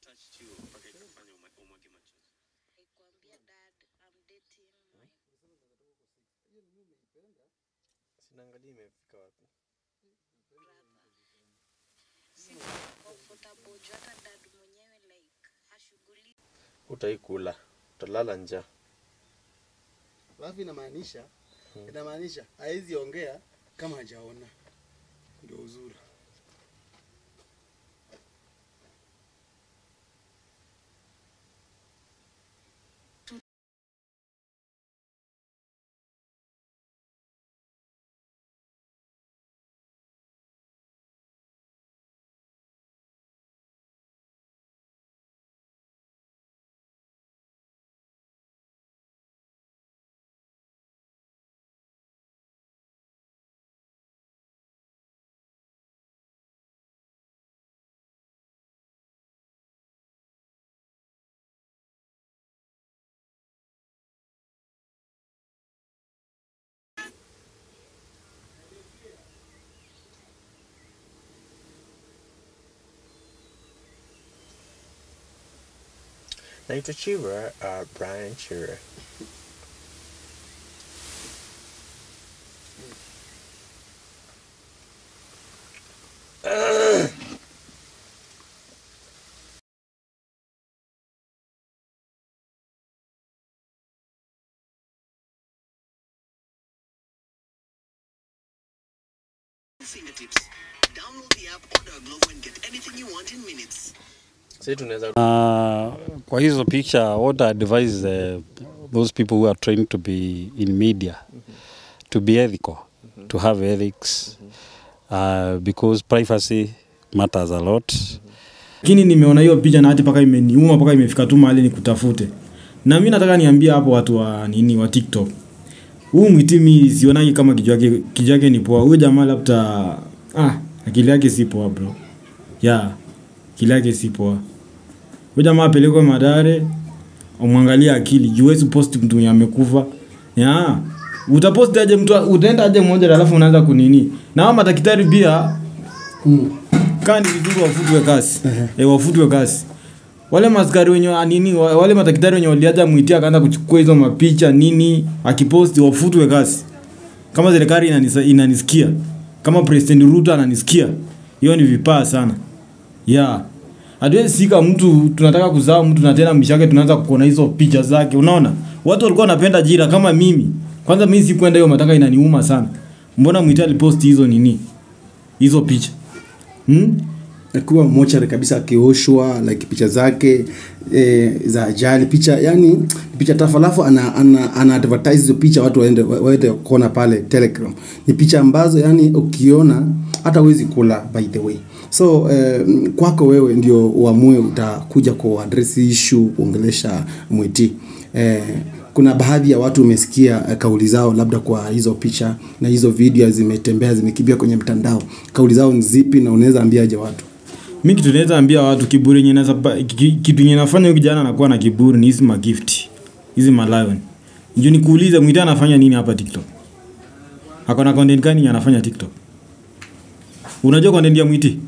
touched you mpaka ikafanya uma- umwage machozi? Nikwambia dad, I'm dating my Sinaangalia imefika wapi. brother. Si comfortable juu hata dad mwenyewe like hashughuli Utaikula, utalala njaa. alafu inamaanisha inamaanisha hawezi ongea kama hajaona ndio uzuri Naitwa Chira, uh, Brian Chira. fingertips. Download the app, order a glove and get anything you want in minutes. Sisi tunaweza Uh, kwa hizo picture what I advise uh, those people who are trying to be in media to be ethical to have ethics uh, because privacy matters a lot lakini nimeona hiyo picha na hati mpaka imeniuma mpaka imefika tu mahali nikutafute na mi nataka niambie hapo watu wa nini wa tiktok huu mwiti mi sionagi kama kichwa yake kichwa yake ni poa huyo jamaa labda ah akili yake si poa bro ya akili yake si poa huyo jamaa apelekwe madare umwangalie akili juwezi post mtu mwenye amekufa ya utapost aje mtu utaenda aje mmoja alafu unaanza kunini na hao madaktari pia kaa ni vizuri wafutwe kasi e, wafutwe kasi wale maskari wenye wa- nini wa- wale madaktari wenye waliaja mwitia akaanza kuchukua hizo mapicha nini akiposti wafutwe kasi kama serikali inanisa, inanisikia kama president ruto ananisikia hiyo ni vipaa sana yeah hatuwezi sika mtu tunataka kuzaa mtu na tena mshake tunaanza kuona hizo picha zake unaona watu walikuwa wanapenda jira kama mimi kwanza mimi sikwenda hiyo mataka inaniuma sana mbona mwita aliposti hizo nini hizo picha hmm? akiwa mochari kabisa akioshwa like picha zake e, za ajali picha yani picha tafu alafu ana, ana, ana advertise hizo picha watu waende waende kuona pale telegram ni picha ambazo yani ukiona hata huwezi kula by the way so eh, kwako wewe ndio uamue utakuja kuadress issue kuongelesha mwiti eh, kuna baadhi ya watu umesikia eh, kauli zao labda kwa hizo picha na hizo video zimetembea zimekimbia kwenye mtandao kauli zao ni zipi na unaweza ambiaje watu mi kitu naweza ambia watu kiburi yenye nasapa- ki- kitu yenye nafanya huyu kijana anakuwa na kiburi ni hizi magift hizi malion ndio nikuulize mwita anafanya nini hapa tiktok ako na content gani yenye anafanya tiktok unajua content ya mwiti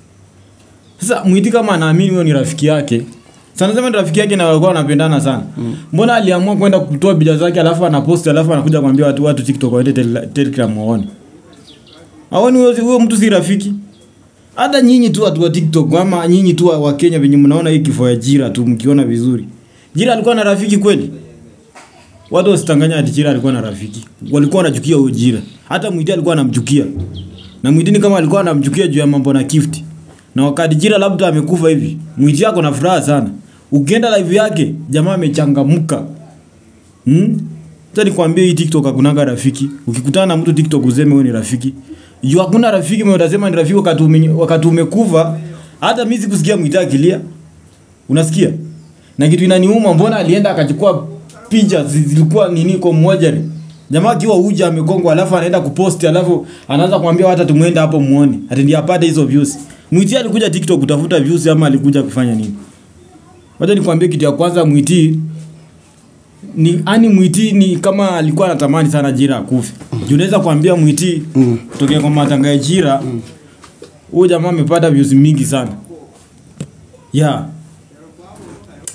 sasa mwiti kama anaamini huyo ni rafiki yake sana sema ni rafiki yake na walikuwa wanapendana sana mm. mbona aliamua kwenda kutoa bidhaa zake alafu anapost alafu anakuja kuambia watu watu tiktok waende tel- telegram waone aoni huyo huyo mtu si rafiki hata nyinyi tu watu wa tiktok ama nyinyi tu wa wa kenya venye mnaona hii kifo ya jira tu mkiona vizuri jira alikuwa na rafiki kweli watu wasitanganya ati jira alikuwa na rafiki walikuwa wanachukia huyo jira hata mwiti alikuwa anamchukia na mwitini kama alikuwa anamchukia juu ya mambo na gift na wakati jira labda amekufa hivi mwiti yako na furaha sana ukienda live yake jamaa amechangamka hmm? Sasa nikwambie hii TikTok hakunanga rafiki. Ukikutana na mtu TikTok useme wewe ni rafiki. Juu hakuna rafiki mwenye utasema ni rafiki wakati ume, wakati umekufa. Hata mimi sikusikia mwita akilia. Unasikia? Na kitu inaniuma mbona alienda akachukua picha zi- zilikuwa nini kwa mmoja Jamaa akiwa uja amekongwa alafu anaenda kuposti alafu anaanza kumwambia hata tumuende hapo muone. Ati ndiye apate hizo views. Mwiti alikuja TikTok kutafuta views ama alikuja kufanya nini? Wacha nikwambie kitu ya kwanza Mwiti ni ani mwiti ni kama alikuwa anatamani sana jira akufe juu unaweza kuambia mwiti mm. kutokea kwa matanga ya jira huyo jamaa amepata views mingi sana yeah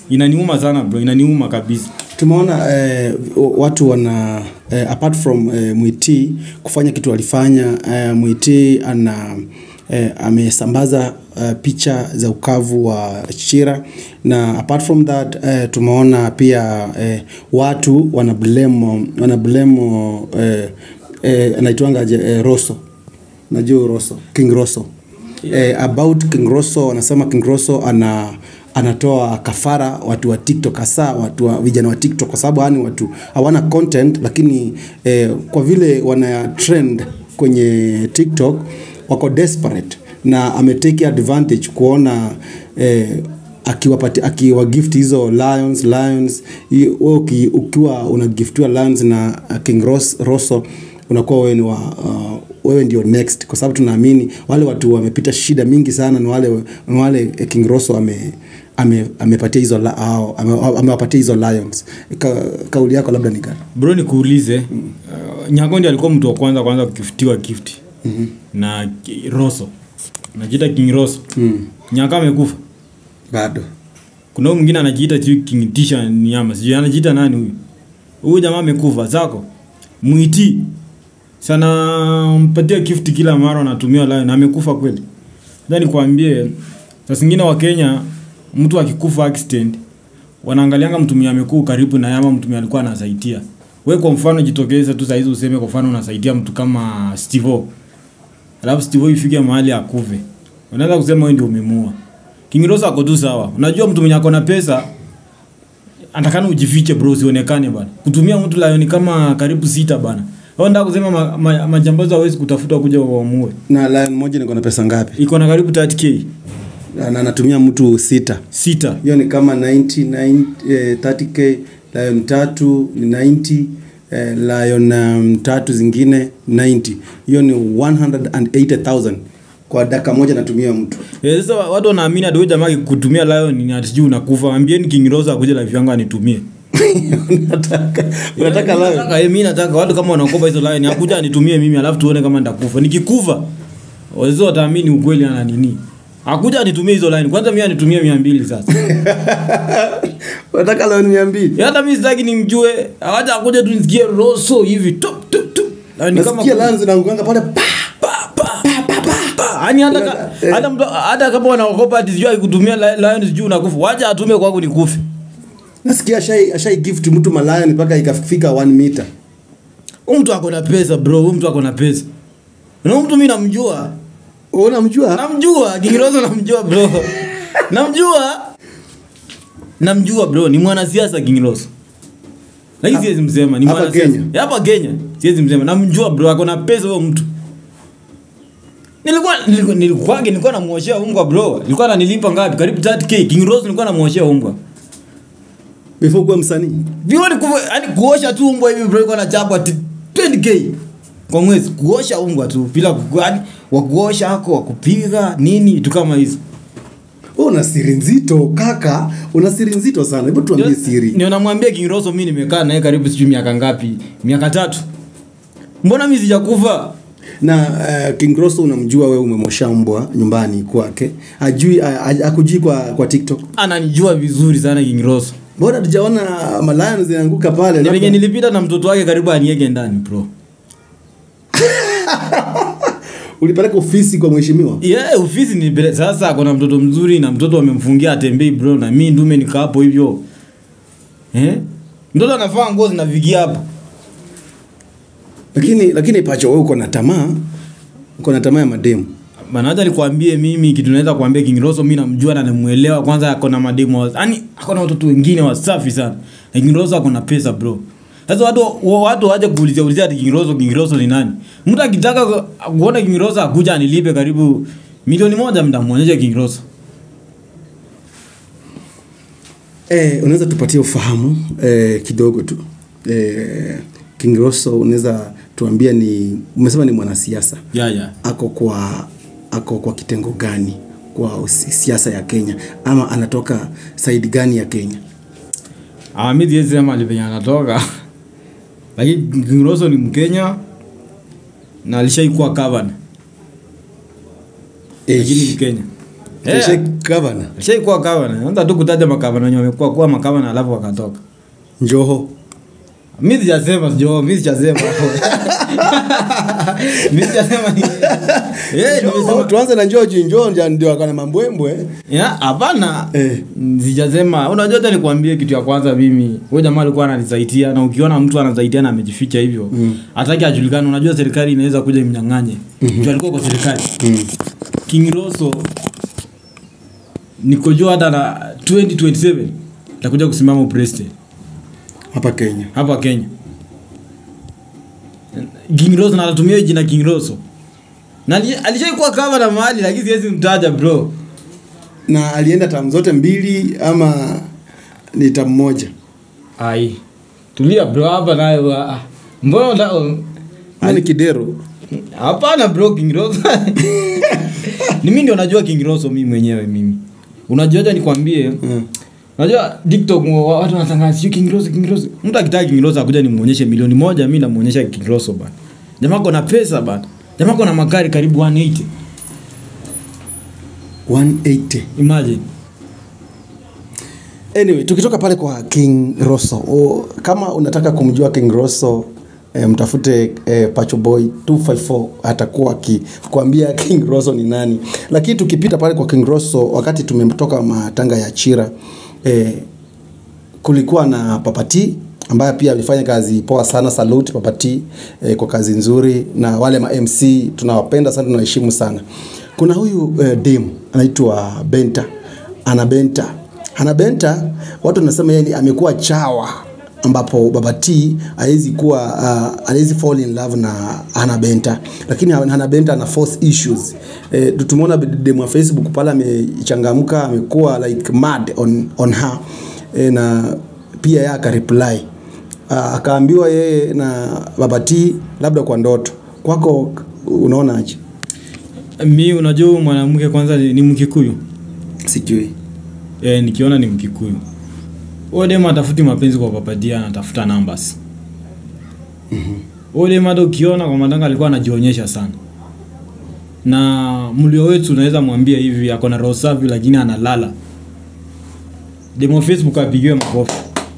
inaniuma sana bro inaniuma kabisa tumeona eh, watu wana eh, apart from eh, mwiti kufanya kitu alifanya eh, mwiti ana eh, amesambaza uh, picha za ukavu wa chira na apart from that eh, tumeona pia eh, watu wana blame wana blame eh, eh, anaitwangaje eh, roso najua roso king roso eh, about king roso anasema king roso ana anatoa kafara watu wa tiktok hasa watu wa vijana wa tiktok kwa sababu hani watu hawana content lakini eh, kwa vile wana trend kwenye tiktok wako desperate na ametake advantage kuona eh, akiwapati akiwa gift hizo lions lions hi- wewe uki- ukiwa unagiftiwa lions na uh, king Ros, rosso unakuwa wewe ni wa uh, wewe ndio next kwa sababu tunaamini wale watu wamepita shida mingi sana ni wale ni wale eh, king rosso ame ame- amepatia hizo la- hao, ame- amewapatia hizo lions Ka, kauli yako labda ni gani bro nikuulize uh, nyagondi alikuwa mtu wa kwanza kwanza kukiftiwa gift mm-hmm. na ki- roso najiita king roso mm. nyaka amekufa bado kuna huyu mwingine anajiita sijui king tisha nyama sijui anajiita nani huyu huyu jamaa amekufa zako mwiti sana mpatia gift kila mara anatumia lion amekufa kweli Sasa nikwambie saa zingine wa Kenya mtu akikufa accident wanaangalianga mtumia amekuu karibu na yama mtumia alikuwa anasaidia we kwa mfano jitokeze tu saizi useme kwa mfano unasaidia mtu kama Stivo alafu Stivo ifike mahali akuve unaweza kusema wewe ndio umemua King Rosa ako tu sawa unajua mtu mwenye ako na pesa atakana ujifiche bro usionekane bana kutumia mtu lion kama karibu sita bana au ndio kusema ma, ma, majambazi hawezi kutafuta kuja waamue na lion moja niko na pesa ngapi iko na karibu 30k na na anatumia mtu sita sita hiyo ni kama 99 eh, 30k lion tatu ni 90 eh, lion um, tatu zingine 90 hiyo ni 180000 kwa dakika moja natumia mtu Eh, sasa watu wanaamini ati huyu jamaa kutumia lion ni ati sijui unakufa ambieni King Rosa akuje live yangu anitumie unataka unataka Eh, lion nataka, eh, mimi nataka watu kama wanaokopa hizo lion akuja anitumie mimi alafu tuone kama nitakufa nikikufa wazee wataamini ukweli ana nini akuja anitumie hizo lion kwanza mimi anitumie 200 sasa unataka lion 200 hata mimi sitaki nimjue awaja akuja tu nisikie roso hivi tup tup tup Lion kama nasikia lion zinaanguanga pale pa pa pa pa pa pa yani hata ka- hata mtu hata kama wanaokopa ati sijui akikutumia li- lion sijui unakufa wacha atume kwangu nikufe nasikia ashai ashai gift mtu malion mpaka ikafika 1 meter huyu mtu ako na pesa bro huyu mtu ako na pesa na huyu mtu mimi namjua Wewe unamjua namjua kingerozo namjua bro namjua namjua bro ni mwanasiasa kingerozo lakini siwezi msema ni Hapa mwanasiasa Kenya? Ya, hapa kenya siwezi msema namjua bro ako na pesa huyo mtu nilikuwa nilikuwa nilikuwa nilikuwa namuoshea umbwa bro nilikuwa ananilipa ngapi karibu 30k king rose nilikuwa namuoshea umbwa before kuwa msanii vioni yani kuosha tu umbwa hivi bro ilikuwa nachapwa ti- 20k kwa mwezi kuosha umbwa tu bila ku- yani wakuosha ako wakupiga nini tu kama hizo Wewe una siri nzito kaka una siri nzito sana hebu tuambie siri ndio namwambia King Rosso mimi nimekaa naye karibu sijui miaka ngapi miaka tatu mbona mimi sijakufa na uh, King Rosso unamjua wewe umemosha mbwa nyumbani kwake ajui akujui kwa kwa TikTok ananijua vizuri sana King Rosso bora tujaona malayan zinaanguka pale ni labda- venye nilipita na mtoto wake karibu aniege ndani bro ulipeleka ofisi kwa mheshimiwa yeah, ofisi ni bele- sasa kuna mtoto mzuri na mtoto amemfungia atembei bro na mi ndume nikaa hapo hivyo eh? mtoto anafaa nguo zinavigia hapa lakini lakini pacho wewe uko na tamaa uko na tamaa ya mademu bana hata nikwambie mimi kitu naweza kuambia King Rosso mimi namjua na namuelewa kwanza ako na mademo wa- yani ako na watoto wengine wasafi sana na King Rosso ako na pesa bro sasa watu wa- watu waje kuulizia ulizia ati King Rosso King Rosso ni nani mtu akitaka ku- kuona King Rosso akuja anilipe karibu milioni moja mtamuonyesha King Rosso eh, unaweza tupatie ufahamu eh, kidogo tu eh, King Rosso unaweza tuambia ni umesema ni mwanasiasa yeah, yeah. ako kwa ako kwa kitengo gani kwa usi- siasa ya Kenya ama anatoka side gani ya Kenya Ah, mi siwezi sema alipenye anatoka lakini King Rosso ni Mkenya na alishaikuwa governor lakini eh, Mkenya Eh. Sheikh Gavana shaikuwa gavana anza tu kutaja magavana wenye wamekuwa kuwa magavana alafu wakatoka Njoho mi sijasema jo mi sijasema mi sijasema ni- Eh, Njoho, nimesema tuanze na Njoho juu Njoho ndio- ndio akana mambwembwe Ya, hapana Eh. sijasema unajua hata nikwambie kitu ya kwanza mimi huyo jamaa alikuwa ananisaidia na ukiona mtu anasaidia na amejificha hivyo hataki ajulikane unajua serikali inaweza kuja imnyang'anye mm alikuwa kwa serikali king roso nikojua hata na 2027 takuja kusimama upresident hapa Kenya hapa kenya king roso na anatumia hiyo jina king roso na ali- alishaikuwa kama na mahali lakini siwezi mtaja bro na alienda tamu zote mbili ama ni tamu moja ai tulia bro hapa nayo ah, mbona unataka- ama ni Kidero hapana bro king roso ni mimi ndio najua king roso mimi mwenyewe mimi unajua acha nikwambie Mm. unajua tiktok wa- watu wanatangaza sio king roso king roso mtu akitaka king roso akuja nimuonyeshe milioni moja mimi namuonyesha king roso bana jamaa kona pesa bana jamaa kona magari karibu 180 180 imagine anyway tukitoka pale kwa king rosso o, kama unataka kumjua king rosso e, mtafute e, pacho boy 254 atakuwa akikwambia king rosso ni nani lakini tukipita pale kwa king rosso wakati tumetoka matanga ya chira e, kulikuwa na papati ambaye pia alifanya kazi poa sana salute papati eh, kwa kazi nzuri na wale ma mc tunawapenda sana tunaheshimu sana kuna huyu eh, dem anaitwa benta ana benta ana benta watu wanasema yeye ni- amekuwa chawa ambapo baba t hawezi kuwa uh, hawezi fall in love na Hannah Benta lakini Hannah Benta ana force issues eh, tumeona demu wa Facebook pale amechangamka amekuwa like mad on, on her eh, na pia yeye akareply uh, akaambiwa yeye na baba t labda kwa ndoto kwako unaona aje mi unajua huyu mwanamke kwanza ni, ni mkikuyu sijui e, nikiona ni mkikuyu huyo dem atafuti mapenzi kwa papatia anatafuta numbers huyo dem hata ukiona kwa matanga alikuwa anajionyesha sana na mlio wetu unaweza mwambia hivi ako na roho safi lakini analala demo facebook apigiwe makofi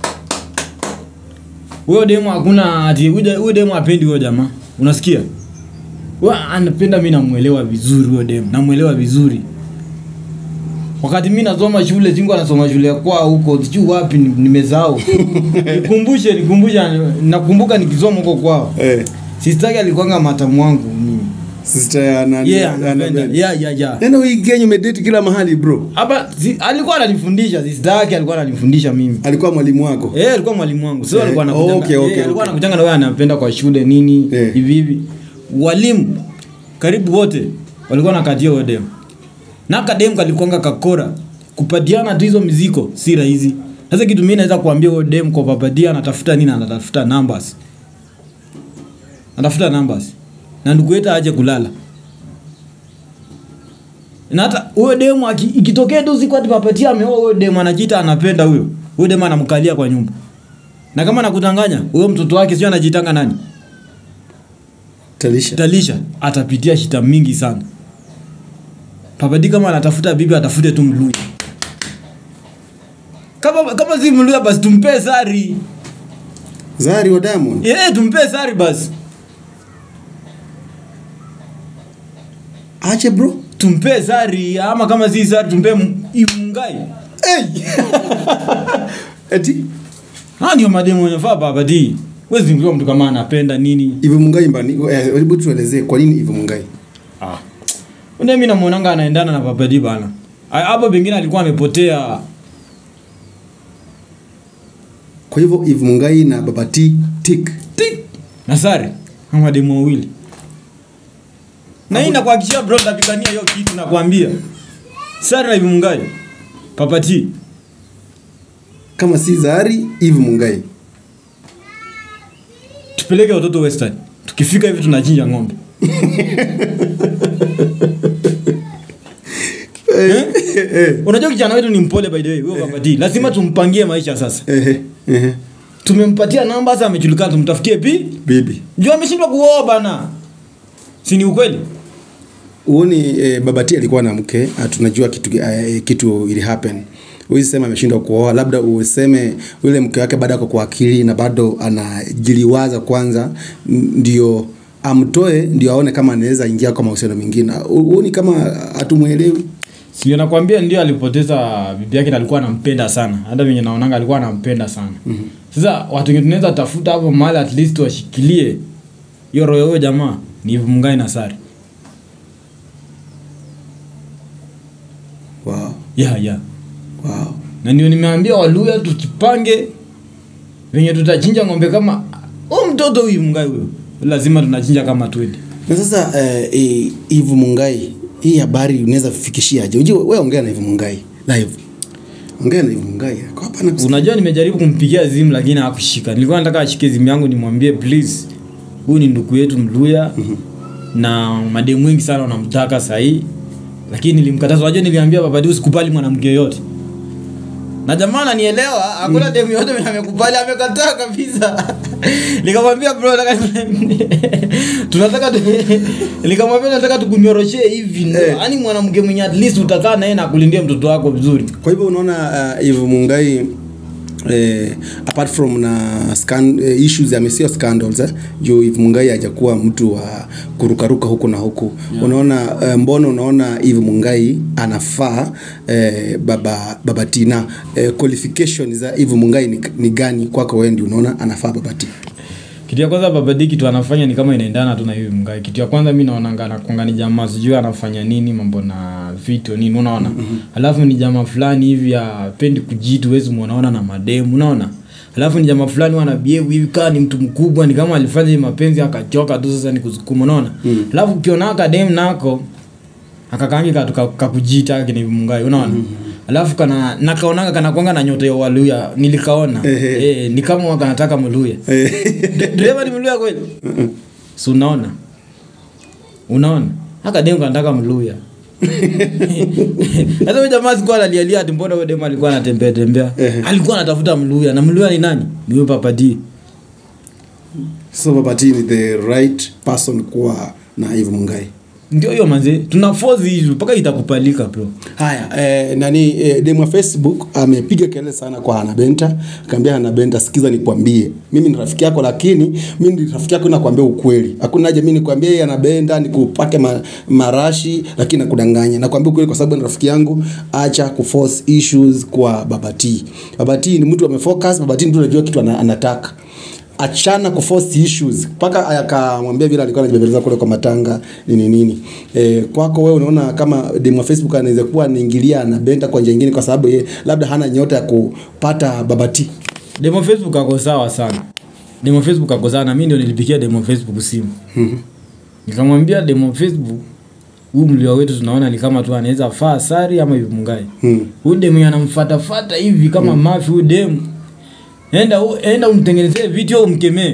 huyo demo hakuna ati huyo huyo demo apendi huyo jamaa unasikia Wa, anapenda mi namwelewa vizuri huyo demo namwelewa vizuri wakati mi nasoma shule singu anasoma shule ya kwao huko sijui wapi ni- nimezao nikumbushe nikumbushe nakumbuka nikisoma huko kwao eh, sistaki alikuanga matamu wangu mimi sister ya nani yeah, Hannah anapenda Benta. yeah, yeah, yeah. Neno hii Kenya umedate kila mahali bro. hapa si, alikuwa ananifundisha sister yake alikuwa ananifundisha mimi Alikuwa mwalimu wako. Eh, alikuwa mwalimu wangu. Sio Eh, alikuwa anakujanga. okay, eh, okay, alikuwa okay. anakujanga na wewe anapenda kwa shule nini Eh. hivi hivi. Walimu karibu wote walikuwa nakatia huyo dem. Na kadem kalikuanga kakora. Kupatiana tu hizo miziko si rahisi. Sasa kitu mimi naweza kuambia huyo dem kwa papadia anatafuta nini anatafuta numbers. Anatafuta numbers. Na ndugu yetu aje kulala. Na hata huyo demu aki- ikitokea tu siku ati papatia ameoa huyo demu anajiita anapenda huyo. Huyo demu anamkalia kwa nyumba. Na kama nakutanganya, huyo mtoto wake sio anajitanga nani? Talisha. Talisha atapitia shida mingi sana. Papadi kama anatafuta bibi atafute tu Mluya. Kama kama si Mluya basi tumpe sari. Zari wa Diamond. Eh, tumpe sari basi. Ache bro. Tumpe sari ama kama si sari tumpe M- Imungai. Hey. Eti Ha ndio mademu wanafaa papadi. Wezi mkiwa mtu kama anapenda nini? Ivo Mungai mbani. Eh, hebu tuelezee kwa nini Ivo Mungai? Ah. Unde mimi namuonanga anaendana na papadi bana. Ah, Hapo pengine alikuwa amepotea Kwa hivyo Ivo Mungai na Baba T tik. tik na sare ama demu wawili na hii nakuhakikishia bro tapigania hiyo kitu nakwambia sare na hivi mungai papati Kama si Zari, Ivo Mungai. tupeleke watoto western tukifika hivi tunachinja ng'ombe eh? unajua kijana wetu ni mpole by the way huyo papati lazima tumpangie maisha sasa Ehe. Ehe. tumempatia namba sasa amejulikana tumtafutie pi Bibi. juu ameshindwa kuoa bana si ni ukweli uoni eh, babati alikuwa na mke ah, tunajua kitu, eh, kitu ili happen uisema ameshindwa kuoa labda useme yule mke wake bado ako kwa akili na bado anajiliwaza kwanza n- ndio amtoe ndio aone kama anaweza ingia kwa mahusiano mengine uoni kama hatumwelewi sio nakwambia ndio alipoteza bibi yake na alikuwa anampenda sana hata venye naonanga alikuwa anampenda sana mm-hmm. sasa watu wenye tunaweza tafuta hapo mahali at least washikilie hiyo roho ya huyo jamaa ni Eve Mungai na Sari wow. yeah, yeah. Wow. na ndio nimeambia waluya tukipange venye tutachinja ng'ombe kama huyu mtoto huyu Mungai huyo lazima tunachinja kama twende na sasa eh, eh, Eve Mungai hii habari unaweza fikishiaje unajua wewe ongea na Eve Mungai live ongea na Eve Mungai kwa hapa na unajua nimejaribu kumpigia zimu lakini hakushika nilikuwa nataka ashike zimu yangu nimwambie please huyu ni ndugu yetu mluya mm-hmm. na mademu wengi sana wanamtaka sahii lakini nilimkataza unajua niliambia babadi usikubali mwanamke yoyote na jamaa ananielewa hakuna demu yote mwenye amekubali amekataa kabisa nikamwambia bro nataka tunataka tu- nikamwambia nataka tukunyoroshee hivi ndo Eh. yaani mwanamke mwenye at least utakaa naye na kulindia mtoto wako vizuri kwa hivyo unaona uh, Eve Mungai eh, apart from na scan, eh, issues amesio scandals eh, juu Eve Mungai hajakuwa mtu wa kurukaruka huku na huku yeah. unaona eh, mbona unaona Eve Mungai anafaa eh, baba baba Tina eh, qualification za Eve Mungai ni, ni gani kwako wewe ndio unaona anafaa baba Tina kitu ya kwanza babadi kitu anafanya ni kama inaendana tu na hivi mgae kitu ya kwanza mi naonanga anakonga ni jamaa sijui anafanya nini mambo na vitu nini unaona mm-hmm. alafu ni jamaa fulani hivi apendi kujitu wezi mwanaona na mademu unaona alafu ni jamaa fulani wanabievu hivi kaa ni mtu mkubwa ni kama alifanya hii mapenzi akachoka tu sasa ni kusukuma unaona mm. alafu ukiona akademu nako akakangi katu ka- kakujita kini mungai unaona alafu kana nakaonanga kanakwanga na nyota ya waluya nilikaona Ehe. eh, ni kama waka nataka mluya dereva ni mluya kweli si unaona unaona haka demu kanataka mluya sasa huyo jamaa sikuwa analialia ati mbona huyo demu alikuwa anatembea tembea alikuwa anatafuta mluya na mluya ni nani ni huyo papadi so baba Tina ni the right person kuwa na Eve Mungai ndio hiyo manze tuna force hizo mpaka itakupalika bro haya eh, nani eh, demu wa facebook amepiga kelele sana kwa hanabenta akaambia hanabenta sikiza nikwambie mimi ni rafiki yako lakini mimi ni rafiki yako nakwambia ukweli hakuna haja mimi nikwambie yeye anabenda nikupake ma, marashi lakini nakudanganya nakwambia ukweli kwa sababu ni rafiki yangu acha kuforce issues kwa babati babati ni mtu amefocus babati ni mtu anajua kitu ana, anataka achana kuforce issues mpaka akamwambia vile alikuwa anajibembeleza kule kwa matanga nini nini e, kwako wewe unaona kama demu wa facebook anaweza kuwa anaingilia na benta kwa njia nyingine kwa sababu ye labda hana nyota ya kupata babati demo facebook ako sawa sana demo facebook ako sawa na mi ndio nilipikia demo facebook simu nikamwambia demo facebook huu mlio wetu tunaona ni kama tu anaweza faa sari ama hivi mungai Hmm. huyu demu anamfatafata hivi kama mafi huyu demu enda u- enda umtengenezee video umkemee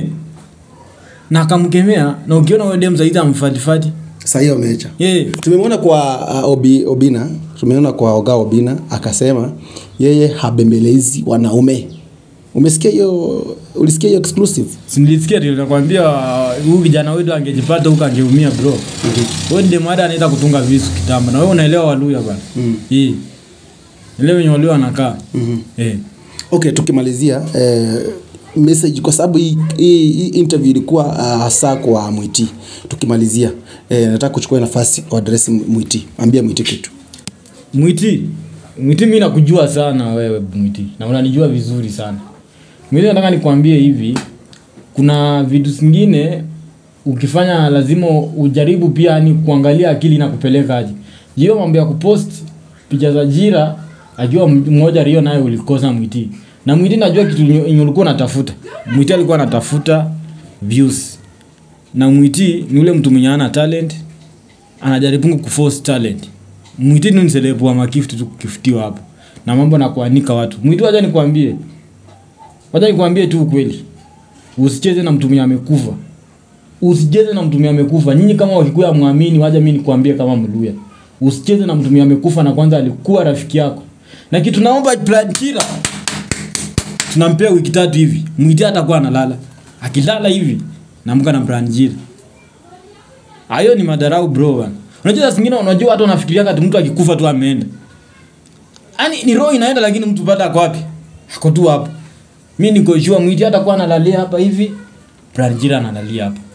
na akamkemea na ukiona huyo demu zaidi amfatifati sahii wameacha yeah. tumemwona kwa uh, Obi, obina tumeona kwa oga obina akasema yeye habembelezi wanaume umesikia hiyo ulisikia hiyo exclusive sinilisikia nakwambia huu kijana wetu angejipata huko angeumia bro huyo demu hata anaenda kutunga visu kitamba na wewe unaelewa waluya bana Mm. hii ile wenye waluya wanakaa Mhm. eh. okay tukimalizia eh, message kwa sababu hii, hii, hii interview ilikuwa uh, hasa kwa mwiti tukimalizia eh, nataka kuchukua nafasi uadresi mwiti ambia mwiti kitu mwiti mwiti mi nakujua sana wewe mwiti na unanijua vizuri sana mwiti nataka nikwambie hivi kuna vitu zingine ukifanya lazima ujaribu pia ni kuangalia akili na kupeleka aje hiyo mambo ya kupost picha za jira ajua mmoja rio naye ulikosa mwiti na mwiti najua kitu yenye ulikuwa unatafuta mwiti alikuwa anatafuta views na mwiti ni ule mtu mwenye ana talent anajaribu kuforce talent mwiti ni mselebu wa makifti tu kukiftiwa hapo na mambo na kuanika watu mwiti wacha nikwambie wacha nikwambie tu ukweli usicheze na mtu mwenye amekufa usicheze na mtu mwenye amekufa nyinyi kama wakikuya mwamini waja mi nikwambie kama mluya usicheze na mtu mwenye amekufa na kwanza alikuwa rafiki yako na kitu naomba planchira tunampea wiki tatu hivi mwiti atakuwa analala akilala hivi namka na branjira hayo ni madarau bro bana unajua saa zingine unajua watu wanafikiria kati mtu akikufa tu ameenda yani ni roho inaenda lakini mtu bado ako wapi ako tu hapo mi niko sure mwiti hata kuwa analalia hapa hivi branjira analalia hapa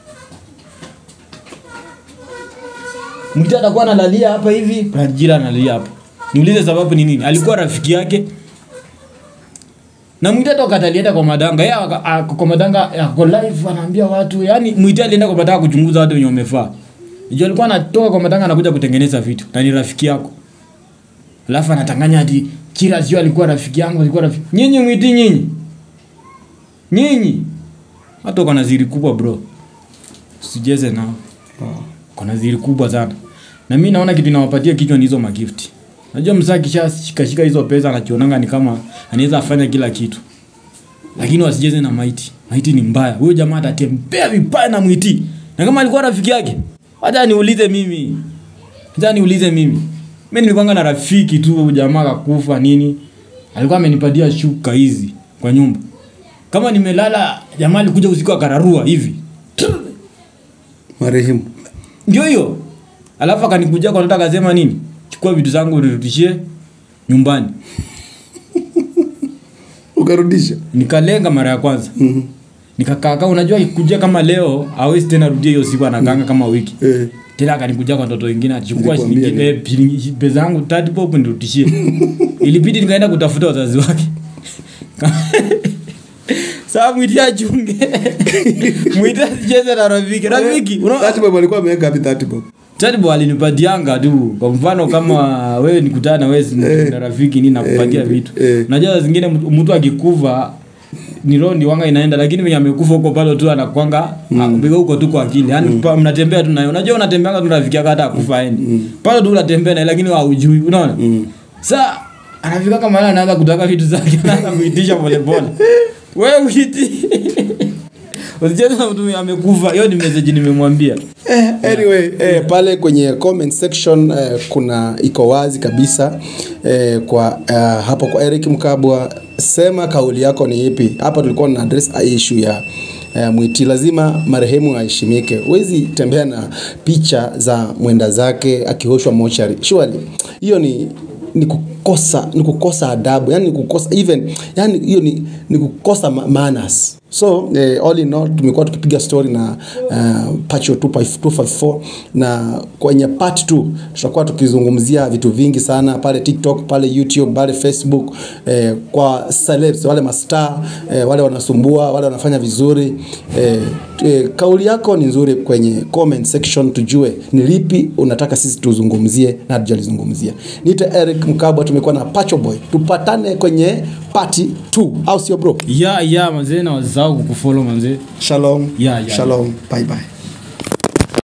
mwiti atakuwa analalia hapa hivi branjira analalia hapa niulize sababu ni nini alikuwa rafiki yake na mwite toka atalienda kwa madanga yeye aka- ako kwa madanga ako live anaambia watu yani mwite alienda kwa madanga kuchunguza watu wenye wamefaa ndio alikuwa anatoka kwa madanga anakuja kutengeneza vitu na ni rafiki yako alafu anatanganya hadi kila sio alikuwa rafiki yangu alikuwa rafiki nyinyi mwiti nyinyi nyinyi hata uko na ziri kubwa bro usijeze nao uko na ziri kubwa sana na mi naona kitu inawapatia kichwa ni hizo magifti najua msaa kishashikashika hizo pesa anachionanga ni kama anaweza afanya kila kitu lakini wasijeze na maiti maiti ni mbaya huyo jamaa atatembea vibaya na mwiti na kama alikuwa rafiki yake wacha niulize mimi wacha niulize mimi mi nilikuwanga na rafiki tu huyu jamaa kakufa nini alikuwa amenipatia shuka hizi kwa nyumba kama nimelala jamaa alikuja usiku akararua hivi marehemu ndio hiyo alafu akanikuja kwa nataka akasema nini chukua vitu zangu urudishie nyumbani ukarudisha nikalenga mara ya kwanza Mhm. nikakaka unajua ikikuja kama leo awezi tena rudia hiyo siku anakanga kama wiki Eh. tena akanikuja kwa ndoto ingine achukua Nilikwambia shilingi eh, shilingi- pesa yangu tatu pop nirudishie ilibidi nikaenda kutafuta wazazi wake saa mwiti achunge mwiti asicheze na rafiki rafiki unaona- Thirty bob alikuwa ameweka wapi thirty bob Tadbo alinipatianga tu kwa mfano kama wewe nikutana na wewe si- na rafiki ni nakupatia eh, vitu eh. unajua saa zingine mtu mtu akikufa ni roho ndi wanga inaenda lakini venye amekufa huko pale tu anakwanga mm. huko tu kwa akili yani pa- mnatembea tu naye unajua unatembeanga tu na rafiki yako hata akufa aendi pale tu unatembea naye lakini haujui unaona sa anafika kama yeye anaanza kutaka vitu zake anaanza kuitisha polepole wewe uiti usicheze na mtu amekufa hiyo ni message nimemwambia Eh, anyway eh, pale kwenye comment section eh, kuna iko wazi kabisa eh, kwa eh, hapo kwa Eric Mkabwa sema kauli yako ni ipi hapa tulikuwa na address issue ya eh, mwiti lazima marehemu aheshimike huwezi tembea na picha za mwenda zake akioshwa mochari surely hiyo ni ni kukosa ni kukosa adabu yani ni kukosa even yani hiyo ni, ni kukosa ma- manners so eh, all in all tumekuwa tukipiga story na uh, pacho 254 na kwenye part 2 tutakuwa tukizungumzia vitu vingi sana pale tiktok pale youtube pale facebook eh, kwa celebs wale mastar eh, wale wanasumbua wale wanafanya vizuri eh, eh, kauli yako ni nzuri kwenye comment section tujue ni lipi unataka sisi tuzungumzie na hatujalizungumzia niite eric mkabwa tumekuwa na pacho boy tupatane kwenye party 2 au sio bro ya ya manzee na wazao kukufollow manzee shalom Yeah, yeah, shalom bye bye